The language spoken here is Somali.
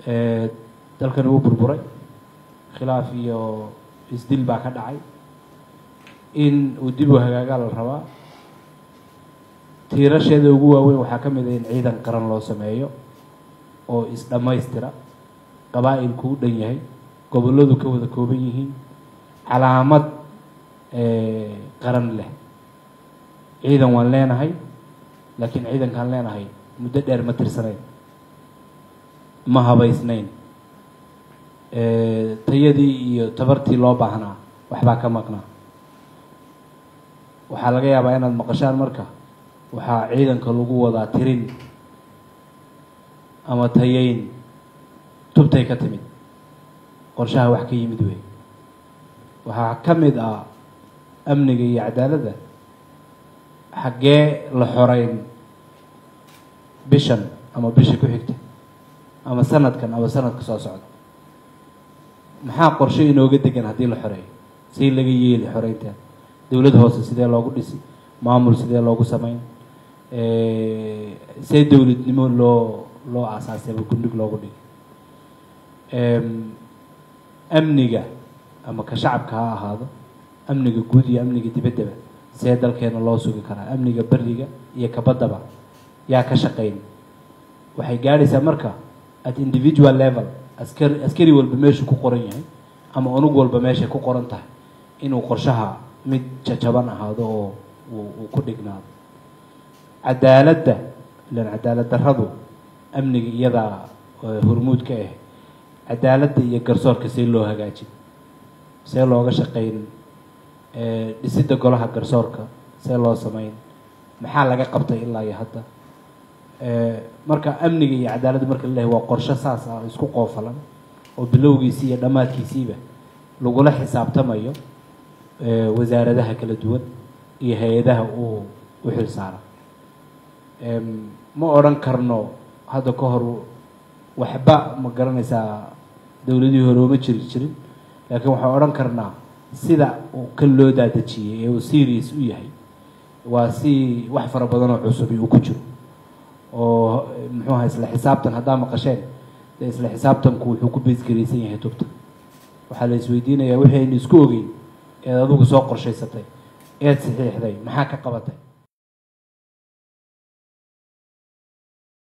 dalkani wuu burburay khilaaf iyo isdil baa ka dhacay in uu dib u hagaagaa la rabaa tiirasheeda ugu waaweyn waxaa ka mid ah in ciidan qaran loo sameeyo oo is-dhammaystira qabaa'ilku u dhan yahay gobolladu ka wada kooban yihiin calaamad qaran leh ciidan waan leenahay laakiin ciidankaan leenahay muddo dheer ma tirsanayn ma habaysnayn tayadii iyo tabartii loo baahnaa waxbaa ka maqnaa waxaa laga yaabaa inaad maqashaan marka waxaa ciidanka lagu wadaa tirin ama tayeyn tubtay ka timid qorshaha wax ka yimid wey waxaa ka mid ah amniga iyo cadaaladda xaggee la xoreyn bishan ama bisha ku xigta ama sanadkan ama sanadka soo socda maxaa qorshe inooga degan haddii la xoreeyo si laga yeeli xoreynteeda dowlad hoose sidee loogu dhisi maamul sidee loogu sameyn see dowladnimo loo loo aasaasayba gundhig loogu dhigay amniga ama ka shacabka ha ahaado amniga guud iyo amniga dibaddaba see dalkeena loo sugi karaa amniga beriga iyo kabaddaba yaa ka shaqayn waxay gaadhaysaa marka at individual level askari askari walba meeshuu ku qoran yahay ama unug walba meeshay ku qoran tahay inuu qorshaha mid jajaban ahaado oo uu ku dhignaado cadaaladda ilan cadaalad darradu amniga iyadaa hormuud ka ah cadaaladda iyo garsoorka see loo hagaajin see looga shaqayn dhisidda golaha garsoorka see loo sameyn maxaa laga qabtay ilaa iyo hadda marka amniga iyo cadaaladda marka la lehay waa qorshe saas ah isku qoofalan oo bilowgiisii iyo dhammaadkiisiiba lagula xisaabtamayo wasaaradaha kala duwan iyo hay-adaha uu u xil saara ma odhan karno hadda ka hor waxba ma garanaysaa dowladihii hore uma jiri jirin laakiin waxaan odhan karnaa sida uu kan loo daadejiyey ee uu serious u yahay waa si wax fara badan oo cusubi uu ku jiro oo muxuu aha isla xisaabtan haddaa maqasheen dee isla xisaabtanku wuxuu ku beesgaraysan yahay tubta waxaa la isweydiinayaa wixii aynu isku ogeyn eed adigu soo qorshaysatay eed saxiixday maxaa ka qabatay